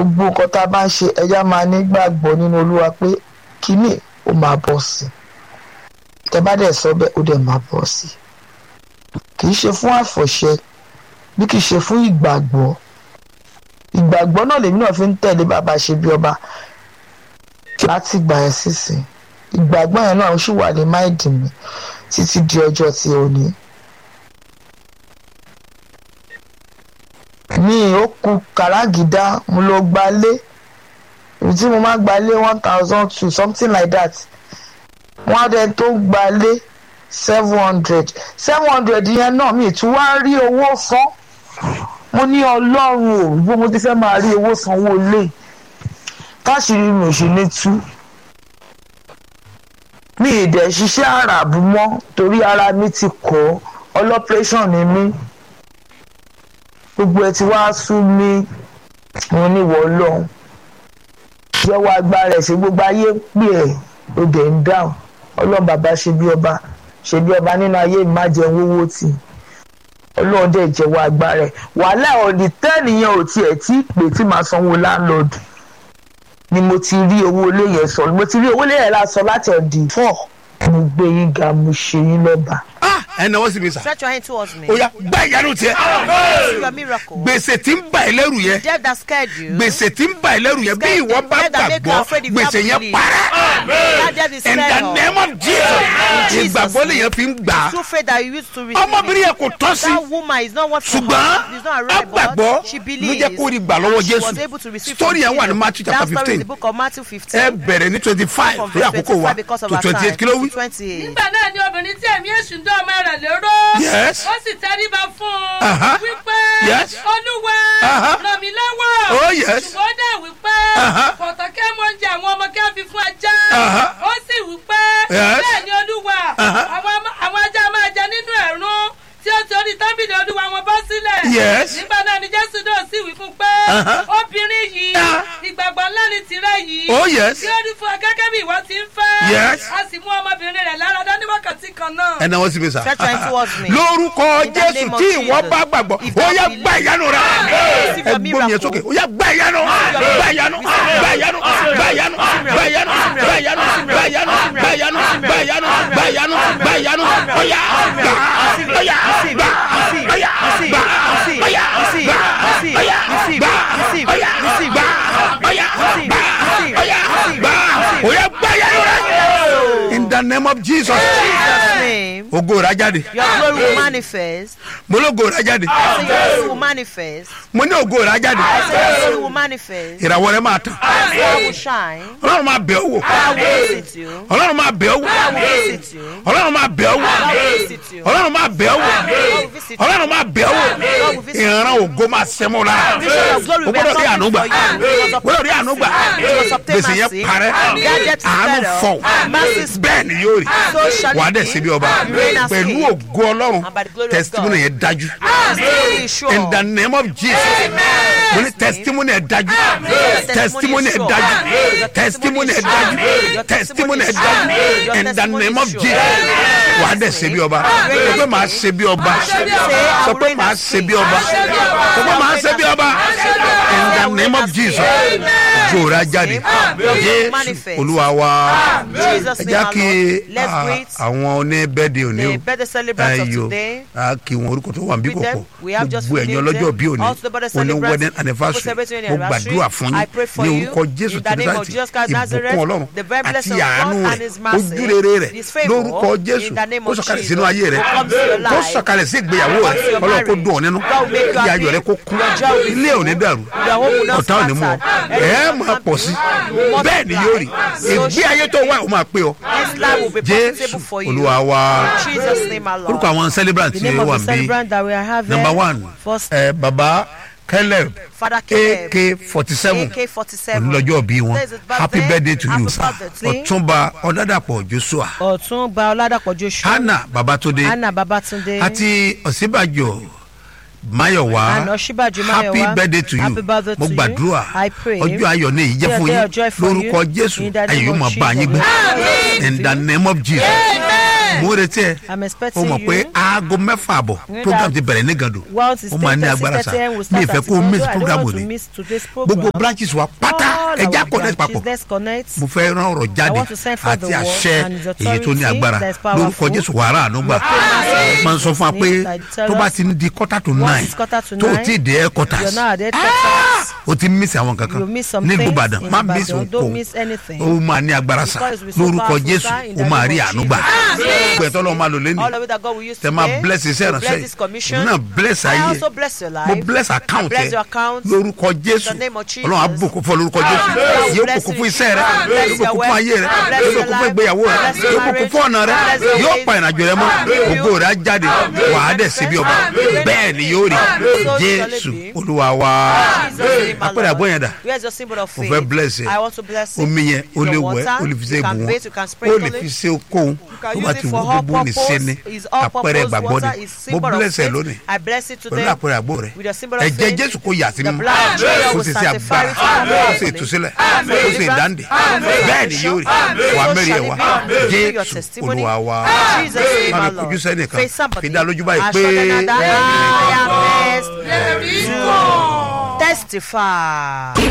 gbogbo nǹkan tá a bá ń ṣe ẹja máa nígbàgbọ́ nínú olúwa pé kínní ó máa bọ̀ sí tẹ bá dẹ̀ sọ bẹ́ẹ̀ ó dẹ̀ máa bọ̀ sí kì í ṣe fún àfọ̀ṣẹ bí kì í ṣe fún ìgbàgbọ́ ìgbàgbọ́ náà lèmi náà fi ń tẹ̀lé bàbá ṣe bí ọba láti gbà ẹ́ sísìn ìgbàgbọ́ yẹn náà ó sì wà ní máìdì mi títí di ọjọ́ tí ò ní. mi ò kú kàràgídá mo lọ gbalé ibi tí mo máa gbalé one thousand two something like that wọ́n á dẹ tó gbalé seven hundred seven hundred yẹn náà mi tún wá rí owó san mo ní ọlọ́run ò bí mo ti fẹ́ máa rí owó sanwó lé káṣírí mi ò ṣe ní tú mi ì dẹ̀ ṣiṣẹ́ àràbù mọ́ torí ara mi ti kọ́ ọlọ́pẹ́rẹ́sàn ni mí gbogbo ẹ ti wá sú mi mo ní wọ́ ọlọ́run jẹ́wọ́ agbára ẹ̀ ṣe gbogbo ayé pè ẹ́ ó dẹ̀ ń dáhùn ọlọ́run bàbá ṣe bí ọba ṣe bí ọba nínú ayé mi má jẹun owó tì ọlọ́run dẹ̀ jẹ́wọ́ agbára ẹ̀ wàhálà ọ̀dì tẹ́nìyàn ò tiẹ̀ tí pè tí màá sanwó láńlọ́ọ̀dù ni mo ti rí owó ilé yẹn sọ mo ti rí owó ilé yẹn la sọ láti ọ̀dì fọ́ mo gbé yín ga mo ṣe yín lọ́ba. ah ẹ náwó sí mi sà Stretch your hand towards me. ó yá gbá ìyanu tiẹ Receive your miracle. gbèsè tí ń bà ẹ́ lẹ́rù yẹn Death that scared you. gbèsè tí ń bà ẹ́ lẹ́rù yẹn bí Scared ìwọ them, bá death that make you gbàgbọ́ afraid if you gbèsè have yẹn belief. para That death is in the scared of. name of jesus Jesus' ìgbàgbọ́ lèyàn fi ń gbà á Through faith that you used to receive. ọmọbìnrin it. yẹn kò tọ́ sí That woman is not what for ṣùgbọ́n her. It's not a ó right gbàgbọ́ but she ló believes. jẹ́ kó rí gbà lọ́wọ́ and she was jésù able to receive story from yẹn wà ní Jesus. matthew That chapter story is fifteen the book of Matthew ẹ 15. bẹ̀rẹ̀ ní twenty five From lórí verse àkókò wa 25 because of to our twenty eight time. kí ló wí. 28. nígbà náà ni obìnrin tí ẹ̀mí èṣù ń dán ọmọ rẹ̀ lérò. Yes. ó sì tẹríba fún Aha. un. wípé Yes. olúwa Aha. ràn mí lọ́wọ́. Oh, yes. ṣùgbọ́n ó dẹ̀ wípé Aha. kọ̀tọ̀ kẹ́ mọ oúnjẹ àwọn ọmọ kẹ́ fi fún ajá. Aha. ó sì wípé Yes. bẹ́ẹ̀ ni olúwa Aha. àwọn ọmọ- àwọn ajá máa jẹ nínú ẹ̀rún tí ó ti orí tábìlì olúwa wọn bọ́ sílẹ̀. Yes. nígbà náà ni jésù náà sì wí fún pé Aha. obìnrin yìí Ah. ìgbàgbọ́ ńlá ni tirẹ̀ yìí Oh, yes. tí ó rí fún ọ gẹ́gẹ́ bí ìwọ ti ń fẹ́. Yes. a sì mú ọmọbìnrin rẹ̀ lára dá ní wákàtí kan náà. ẹ náwó sí mi sà Stretch your hand towards me. lórúkọ In the jésù name of tí ìwọ Jesus. bá gbàgbọ́ If ó you yá believe. gbá ìyanu rẹ Receive ẹ your gbómi yẹn miracle. sókè ó yá gbá ìyanu gbá ìyanu gbá ìyanu gbá ìyanu gbá ìyanu gbá ìyanu gbá ìyanu gbá ìyanu gbá ìyanu gbá ìyanu gbá ìyanu ó yá gbà ó yá gbà ó yá gbà ó yá gbà ó yá gbà ó yá gbà ó yá gbà ó yá gbà ó yá gbá ìyanu rẹ in the name of jesus Jesus' name. ogo rẹ jáde Your glory will manifest. mo lógo rẹ jáde I say your glory will manifest. mo ní ogo rẹ jáde I say your glory will manifest. ìràwọ̀ rẹ máa tàn Your star will shine. ọlọ́run máa bẹ̀ ọ́ wò I will visit you. ọlọ́run máa bẹ̀ ọ́ wò I will visit you. ọlọ́run máa bẹ̀ ọ́ wò I will visit you. ọlọ́run máa bẹ̀ ọ́ wò God will visit you. ọlọ́run máa bẹ̀ ọ́ wò God will visit you. ìran ògo máa sẹ́mọ́ lára Vision of glory o will be gbọ́dọ̀ rí àánú gbà accomplished o gbọ́dọ̀ rí àánú gbà gbèsè yẹn parẹ́ àánú fọ̀ bẹ́ẹ̀ ni yóò rí wàá dẹ̀ síbi ọba pẹ̀lú ògo ọlọ́run testimony yẹn dájú in the name of jesus mo ní testimony yẹn dájú testimony yẹn dájú testimony yẹn dájú testimony yẹn dájú in the name of jesus wàá dẹ̀ síbi ọba sọ pé màá ṣe bí ọba sọ pé màá ṣe bí ọba sọ pé màá ṣe bí ọba in the name of jesus jòrà jáde jésù olúwa wa ẹ já kí ah, àwọn oníbẹ́ẹ̀dì òní The birthday celebrants of Ayọ̀, today. a kí wọn orúkọ tó wà níbí With them, kọ̀kọ̀ we have just gbogbo ẹ̀yin renamed ọlọ́jọ́ them. bí òní Also the birthday òní celebrants, wedding people anniversary celebrating mo anniversary. gbàdúrà fún I pray yín for ní you. orúkọ jésù In the name of kìrìsìtì Jesus Christ ìbùkún Nazareth, ọlọ́run the very àti blessing of àánú God rẹ̀ and his mercy, ojú rere his rẹ̀ favour, lórúkọ jésù in the name ó of sọ̀kalẹ̀ Jesus, sínú ayé rẹ̀ will come to your ó life. sọ̀kalẹ̀ sí ìgbéyàwó Come to rẹ̀ your ọlọ́run kó marriage. dùn ọ́ nínú God will make you kí ayọ̀ happy. rẹ̀ kó kún Your joy will be ilé ò ní full. dàrú Your home will not ọ̀tá ò ní mú ọ scatter. ẹ̀ máa pọ̀ sí bẹ́ẹ̀ ni yóò rí ìgbé ayé tó wà ó máa pé ọ This life will be jésù profitable for you. olúwa wa In Jesus' name alone. orúkọ àwọn celebrant The tí name ó of wà the ń bí celebrant that we are having. number one First, ẹ baba caleb Father Caleb. ak forty seven AK-47. onílọ́jọ́ bí wọn Today is his birthday. happy birthday to you Happy birthday. ọ̀túnba ọ̀dàdàpọ̀ joshua Ọ̀tún gba Ọládàpọ̀ Joshua. hannah babatunde Anna Babatunde. àti ọ̀sínbàjò mayowa And Ọ̀ṣínbàjò happy Máyọ̀wá. birthday to you Happy birthday mo to you. gbàdúrà I pray. ọjọ́ ayọ̀ ni èyí jẹ́ Be a fún day yín of joy for you. lórúkọ jésù In the name ayọ̀ yóò of máa bá yín gbé Jesus. in the name of jesus mo retí ẹ I'm o expecting mọ̀ pé you. aago mẹ́fà àbọ̀ Know program that ti bẹ̀rẹ̀ ní gàdó Once it's ó máa ní 10:30, agbára sa 10:30 will mi start ìfẹ́ at kó o miss Igando. I don't program want to òní miss today's gbogbo program. branches wa pátá All ẹja our connect branches, papọ̀ let's connect. mo fẹ́ rán ọ̀rọ̀ jáde want to send forth àti the word àṣẹ and its èyí tó ní authority agbára that is powerful. lórúkọ jésù wàrà ànúgbà máa ń sọ fún wa pé I tell tó bá us, ti ní di quarter to once nine it's quarter to tó o nine, ti dé You're headquarters not at headquarters. o ti miss àwọn kankan You miss some nílùú things ìbàdàn in má Ibadan. miss Don't òkò miss anything. o máa ní agbára sa Because we so lórúkọ powerful, jésù sir, in o the máa name rí of ànúgbà Jesus. gbẹ̀tọ́ lọ́wọ́ máa lò lẹ́nu All of it that God will use tẹ máa today. bless iṣẹ́ will bless ìránṣẹ́ this commission. yìí náà bless I ayé also bless your life. mo bless account I bless ẹ your account. lórúkọ jésù In the name of Jesus. ọlọ́run àbùkù fún lórúkọ jésù God yóò bless bùkún you. fún iṣẹ́ rẹ God bless yóò your bùkún fún ayé rẹ God bless yóò your bùkún fún life. ìgbéyàwó rẹ God bless your yóò bùkún fún ọ̀nà rẹ marriage. God bless your yóò ways. pa ìrìnàjò rẹ mọ́ Amen. ògo rẹ á jáde wàá dẹ̀ síbi ọba Amen. bẹ́ẹ̀ ni yóò rí So jésù shall it be. olúwa wa Jesus name, my apẹ̀rẹ̀ Lord. àgbọ̀ yẹn dà Where's your symbol of mo faith? fẹ́ bless ẹ I want to bless it. omi yẹn o lè Your wẹ̀ water, o lè fi ṣe you can ìbùwọ̀n bathe, you can o sprinkle lè fi it. ṣe okòwò can tó use bá it ti for wù all gbogbo ní purpose. sẹ́ni It's all apẹ̀rẹ̀ purpose ìgbàgbọ́ water ni is mo symbol of bless ẹ faith. lónìí I bless it pẹ̀lú today. àpẹẹrẹ àgbo rẹ With your symbol of ẹ̀jẹ̀ faith. jésù kò yà sí The mímọ́ blood of Jesus kò will sì sí sanctify agbára it kò sì properly. ìtúsílẹ̀ kò sì ìdáǹdè bẹ́ẹ̀ ni yóò rí wà mẹ́rin ẹ̀ wá jésù olúwa wa Jesus name, má my mi kojú Lord. sẹ́nìkan Face somebody. fi dá lójú báyìí pé Assure them that I am blessed to testify.